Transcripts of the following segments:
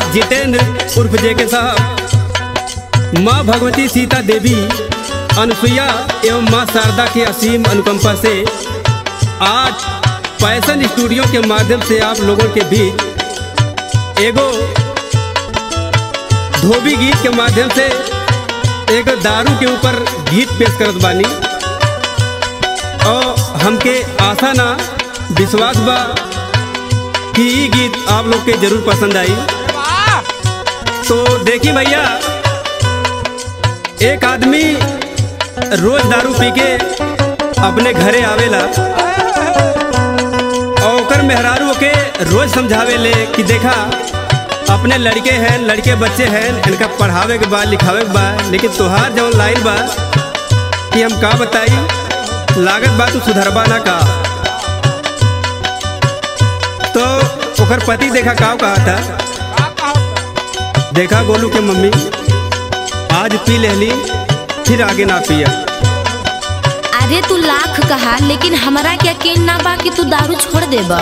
जितेंद्र उर्फ जेके साहब माँ भगवती सीता देवी अनुसुईया एवं माँ शारदा की असीम अनुकंपा से आज फैशन स्टूडियो के माध्यम से आप लोगों के बीच एगो धोबी गीत के माध्यम से एक दारू के ऊपर गीत पेश करत बानी और हमके आशा ना विश्वास बा कि ई गीत आप लोग के जरूर पसंद आई तो देखी भैया एक आदमी रोज दारू पी के अपने घरे आवेला और ओकर मेहरारू के रोज समझावे ले कि देखा अपने लड़के हैं लड़के बच्चे हैं इनका पढ़ावे के बा लिखावे के बा लेकिन तोहार जौन लाइन बा कि हम का बताई लागत बा तू सुधरबा ना का तो ओकर पति देखा का कहा था देखा गोलू के मम्मी आज पी लेली फिर आगे ना पिया अरे तू लाख कहा लेकिन हमरा के यकीन ना बा कि तू दारू छोड़ देबा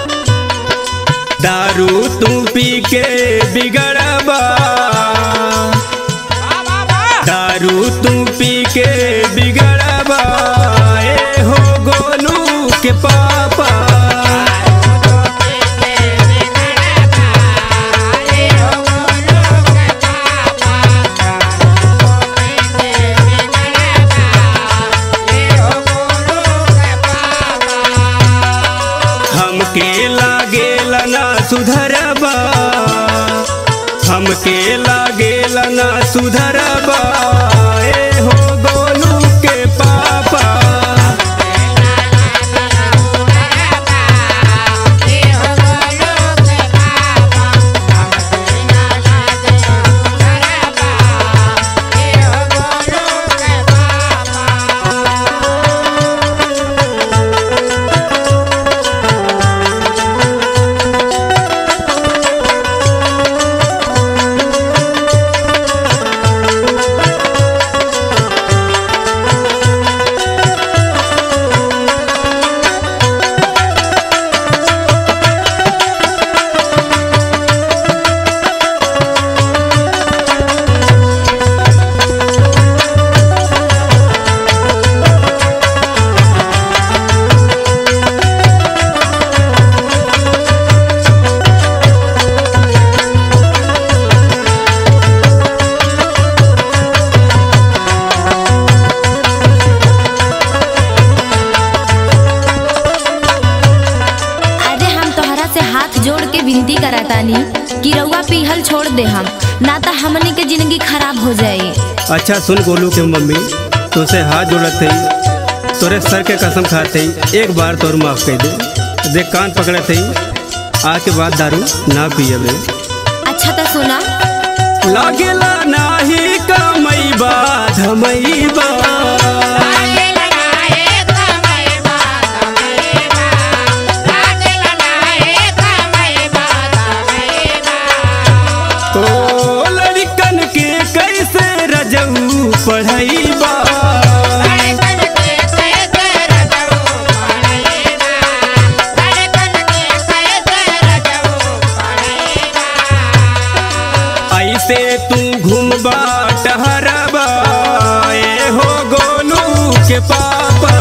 दारू तू पी के बिगड़बा दारू तू पी के बिगड़बा ए हो गोलू के पापा हमके लागेला ना सुधरबा हमके लागेला ना सुधरबा ए हो गोलू के पापा अरे हम तोहरा से हाथ जोड़ के विनती करातानी कि रउआ पीहल छोड़ दे हम ना तो हमनी के जिंदगी खराब हो जाई अच्छा सुन गोलू के मम्मी तुझसे हाथ जोड़त थी तोरे सर के कसम खाते एक बार तोर माफ कर दे देख कान पकड़े थी आज के बाद दारू ना पियबे अच्छा तो सुना लागेला नाही कमैबा धमैबा ओ लड़कन के कैसे रजऊ पढ़ैबा ऐसे तू घूमबा टहरबा ए हो गोलू के पापा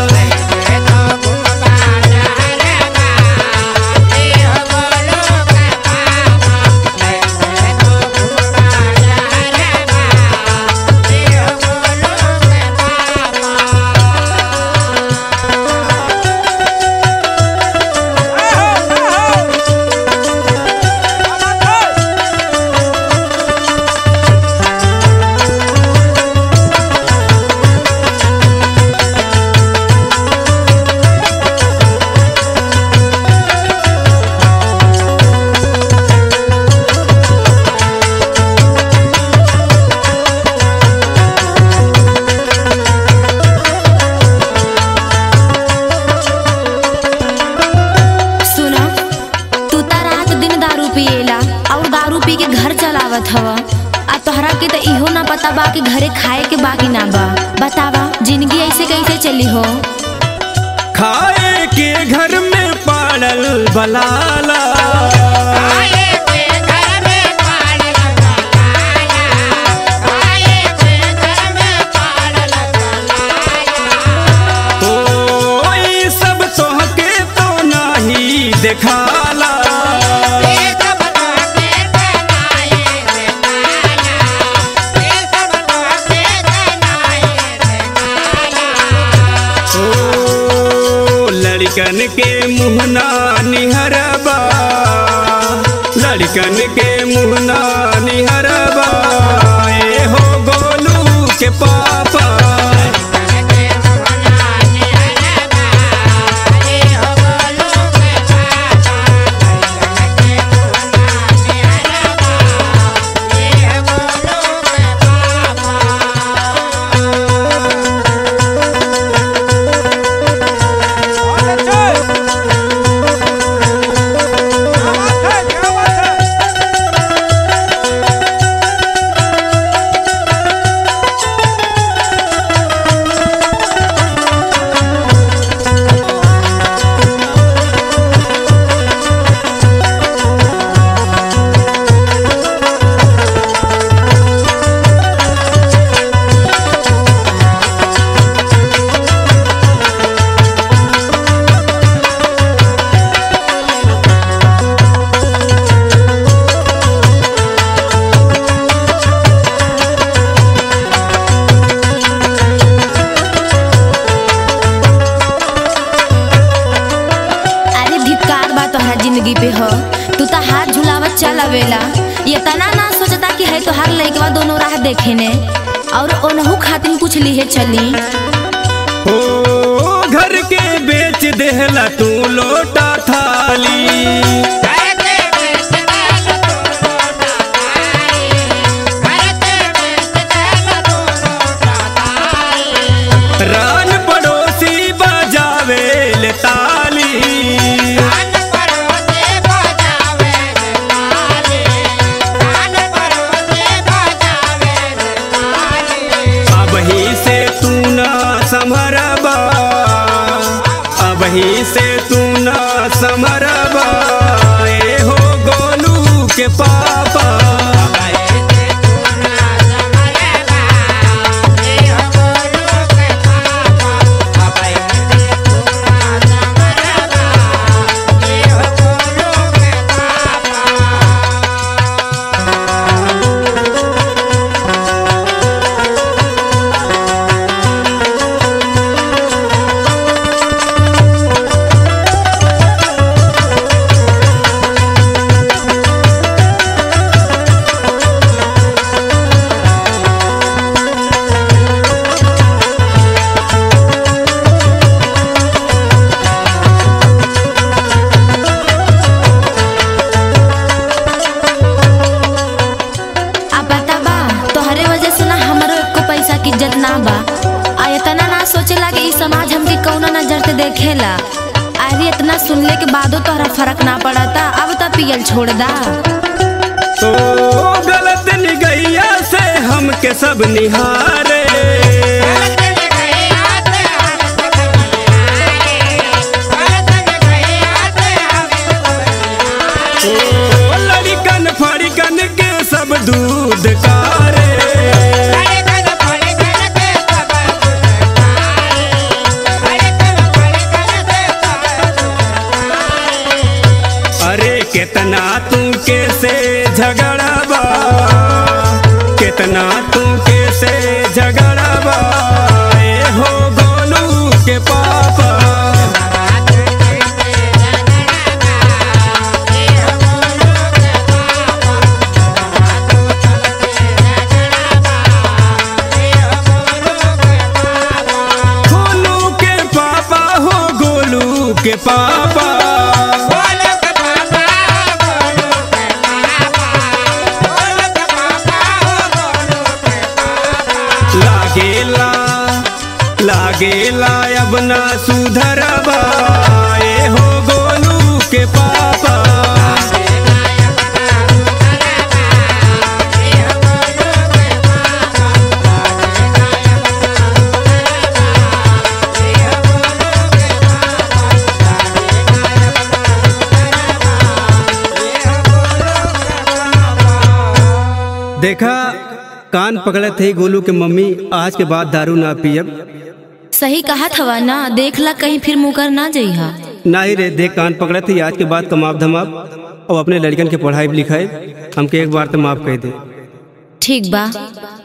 सुना तू त रात दिन दारू पिएला और दारू पी के घर चलावत हव आ तोहरा के तो इहो ना पता बा कि घरे खाए के बाकी ना बा बतावा जिंदगी ऐसे कैसे चली हो खाए के घर में पाड़ल बलाला आए के घर में लड़कन के मुहना निहरबा लड़कन के मुहना निहरबा ए हो गोलू के पापा अरे धिक्कार बा तोहरा जिंदगी पे हो तू तो हाथ झुलावत चल अवेला ये तना ना सोचता कि है तोहार लइकवा दोनों राह देखे ने और ओनहु खातिर कुछ लिए चली ओ घर के बेच देहला तू लोटा थाली रान पड़ोसी बजावे ले ताली अब ही से तू ना संभरबा अब ही से तू ना संभरबा ए हो गोलू के पापा अब बता बा तोहरे वजह से ना हमरो एको पैसा की इज्जत ना बा आ इतना ना सोचेला कि ई समाज हमके कौनो नजर से देखेला अरे इतना सुनले के बादो तोहरा फर्क ना पड़ता अब तो पियल छोड़ दा तो गलत निगैया से हमके सब निहारे ओ लड़कन फड़कन के सब दूध कारे अरे कितना तू कैसे झगड़बा कितना तू कैसे झगड़बा ए हो गोलू के पापा गोलू के पापा हो गोलू के पापा लागेला लागेला अब ना सुधरबा ए हो गोलू के पापा देखा कान पकड़े थे गोलू के मम्मी आज के बाद दारू ना पियब सही कहा थवा ना देख ला कहीं फिर मुकर ना जइहा ना ही रे देख कान पकड़े थे आज के बाद कमाब धमाब और अपने लड़कन के पढ़ाई लिखाई हमके एक बार तो माफ कर दे ठीक बा